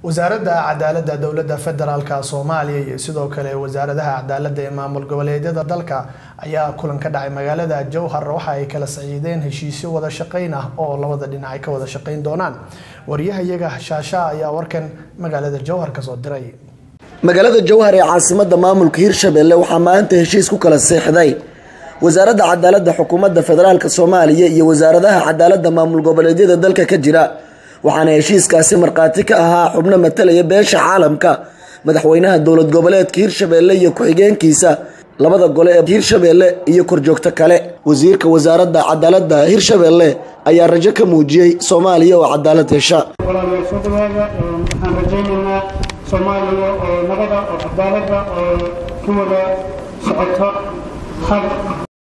wasaaradda cadaaladda dowladda federaalka soomaaliya iyo sidoo kale wasaaradaha cadaaladda ee maamul goboleedyada dalka ayaa kulan ka dhacay magaalada jowhar waxa ay kala saciideen heshiisyo wada shaqeyn ah oo labada dhinac ay ka wada shaqeyn doonaan wariyahayaga shaasha ayaa warkan magaalada jowhar kasoo diray magaalada jowhar ee caasimada maamulka hirshabelle waxaa maanta heshiis ku kala seexday wasaaradda cadaaladda xukuumadda federaalk soomaaliya iyo wasaaradaha cadaaladda maamul goboleedyada dalka ka jira waxaana heshiiskaasi markhaati ka ahaa xubno matalaya beesha caalamka madaxweynaha dowlad goboleedka hirshabelle iyo ku-xigeenkiisa labada gole ee hirshabelle iyo korjoogto kale wasiirka wasaaradda cadaaladda hirshabelle ayaa rajo ka muujiyey soomaaliya oo cadaalad hesha walaalayaal soo dhawaada waxaan rajaynaynaa soomaaliya oo nabada oo cadaalada oo ku wada socota hab